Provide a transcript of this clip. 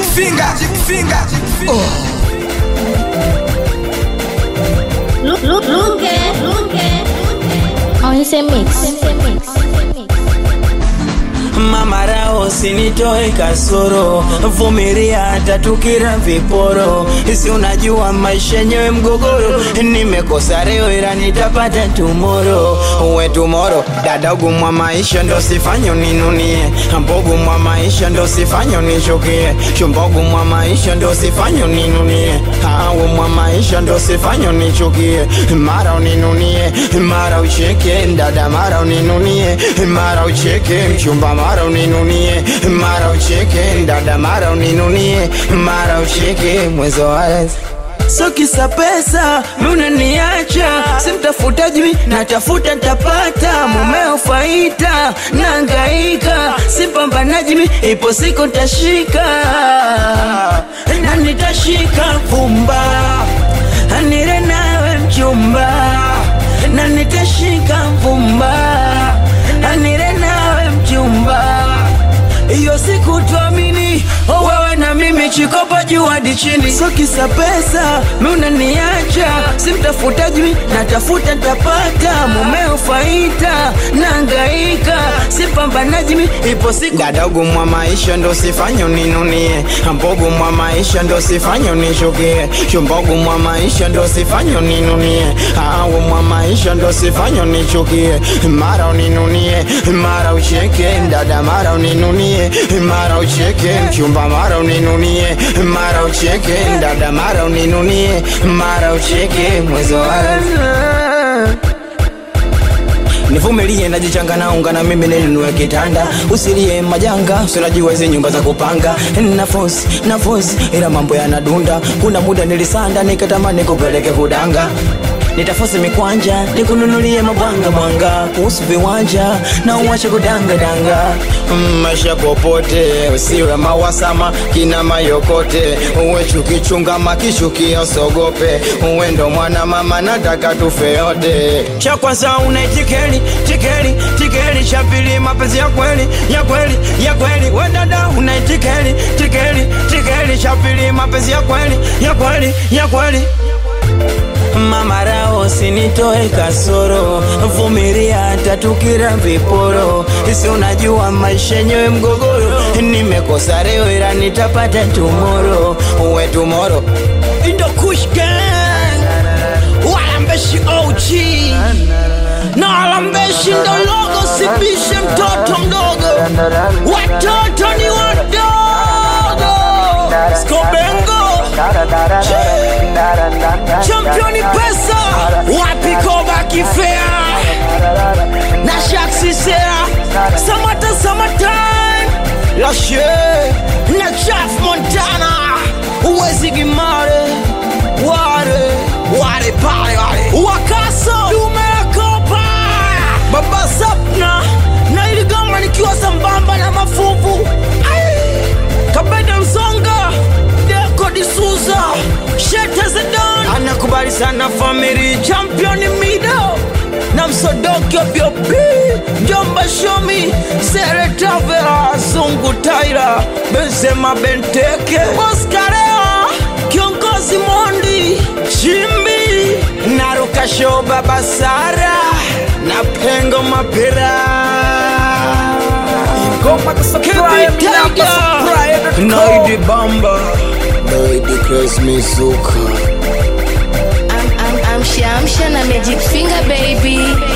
Finger, finger. Look, look, look it, look it. On ese mix. Mama rao sinitoe kasoro, vumilia hata tukira viporo. Si unajua maisha yenyewe mgogoro, nimekosa leo ila nitapata tumoro. Uwe tumoro, dadagu mwa maisha ndo sifanyo ninunie, mbogu mwa maisha ndo sifanyo nishukie, shumbogu mwa maisha ndo sifanyo ninunie, awu mwa maisha ndo sifanyo nichukie, mara uninunie, mara ucheke, dada mara uninunie, mara ucheke, mchumba mara uninunie, mara ucheke, dada mara uninunie, mara ucheke, mwezo wazi So kisa pesa unaniacha, simtafutaji mi natafuta ntapata, mumeo faita nangaika, simpambanaji mi ipo siku ntashika na nitashika vumba, anire nawe mchumba, na nitashika vumba, anire nawe mchumba hiyo siku tuamini oh, wewe na mimi chikopa juu hadi chini so kisa pesa mi unaniacha simtafutaji mi natafuta ntapata mumeo faita nangaika simpambanaji mi ipo siku dadogo mwa maisha ndo sifanyo ninunie mbogo mwa maisha ndo sifanyo nishukie shumbogo mwa maisha ndo sifanyo ninunie awo mwa maisha ndo sifanyo nichukie mara uninunie mara ucheke dada mara uninunie mara ucheke mchumba mara uninunie mara ucheke dada mara uninunie mara ucheke mwezo wa nivumilie najichanga naunga na mimi ninunue kitanda usilie majanga usinajua hizi nyumba za kupanga nafosi nafosi ila mambo yanadunda kuna muda nilisanda nikatamani kupeleke kudanga nitafosi mikwanja nikununulie mabwanga mwanga kuhusu viwanja na uwache kudangadanga Mm, maisha popote usiwe mawasama kina mayokote uwe chukichunga makishukia usogope uwe ndo mwana mama nataka tufe yote cha kwanza unaitikeli tikeli tikeli cha pili mapenzi ya kweli ya kweli ya kweli we dada unaitikeli tikeli tikeli cha pili mapenzi ya kweli ya kweli ya kweli Mama rao sinitoe kasoro, vumilia hata tukira viporo. Si unajua maisha yenyewe mgogoro, nimekosa leo ila nitapata tomorrow. Uwe tomorrow Indo Kush Gang, walambeshi OG na walambeshi ndo logo, sibishe mtoto mdogo, watoto ni wadogo. Skobengo championi pesa wapi koba kifea na shaksisea samata samatan lashe na chaf montana uwezi gimare ware ware pale wale wakaso dumeakopa baba sapna na iligama nikiwa sambamba na mafuvu Ai! kabeda msonga deko disuza shete zedon anakubali sana famili champion mido na msodoki obiobi jomba shomi seretavera zungu taira benzema benteke oskareo kiongozi mondi chimbi narukasho baba sara na pengo mapira Ngoma kusubscribe, namba subscribe. Naidi Bamba Naidi Chris Mizuka I'm, I'm, I'm Shamsha na Magic Finger baby.